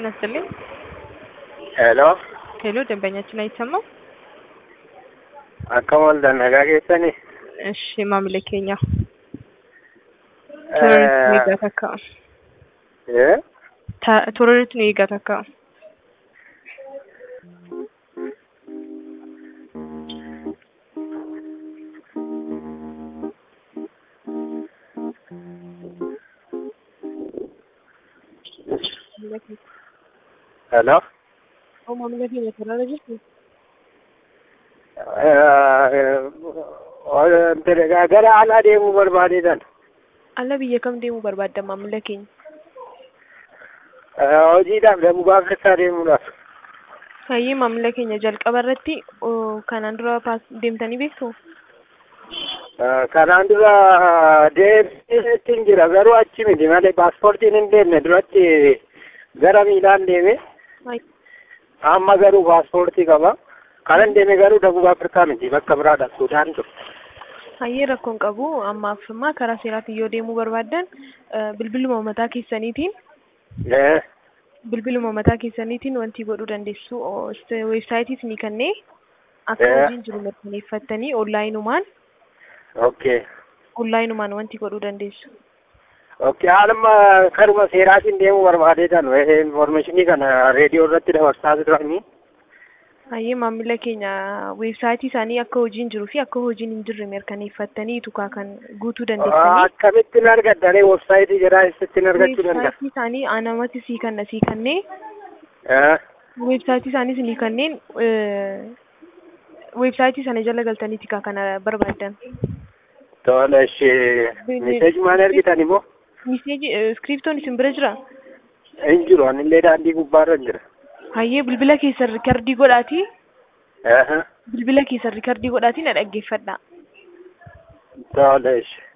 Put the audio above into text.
ጤና ይስጥልኝ። ሄሎ ሄሎ ደንበኛችን አይሰማም? akkam ooltan nagaa keessanii እሺ maamila keenya turoriitti nu eegaa takka ee turoriitti nu eegaa takka hello maamila keenya turara jirtu gara alaa deemuu barbaadeetan ala biyya kam deemuu barbaadda maamila keenya hojiidhaaf darbuu afrikaa deemuudhaaf hayyee maamila keenya jalqaba irratti oo, kanaan dura paas deemtanii beektu kanaan dura deemeetiin jira garuu achi miti malee paaspoortiin hin deemne duratti gara miilaan deeme amma garuu paaspoortii qaba kanan deeme garuu darbuu afrikaa miti bakka biraadha suudaan dur hayyee rakkoon qabu ammaaf ammaa karaa seeraatiin yoo deemuu barbaaddan eh, bilbiluma mataa keessaniitiin ee bilbiluma mataa keessaniitiin wanti godhuu dandeessu oo, st- weebsaayitii ni kennee akka Eh. hojiin jiru mirkaneeffattanii onlaayinumaan okay onlaayinumaan wanti godhuu dandeessu. okay haaluma karuma seeraatiin deemuu barbaadeetan informeeshinii kana reediyoo irratti dabarsaa turanii Hayyee maamila keenya weebsaayitii isaanii akka hojiin jiruu fi akka hojiin hin jirre mirkaneeffattanii tukaa kan guutuu dandeessanii. akkamittiin argaddaree websaayitii jedhaa eessattiin argachuu danda'a Weebsaayitii isaanii anamatti sii kanna sii kannee Eh, weebsaayitii isaanii sinii kanneen eh, weebsaayitii sana jala galtanii tikaa kana barbaaddan. tola ishee meseeji maal argitan immoo Miseeji iskiriptoon isin bira jira. hin jiru anillee daandii gubbaarra hin jira Hayyee bilbila keessan rikardii godhaatii Eh, bilbila keessan rikardii godhaatii na dhaggeeffadha. tola ishee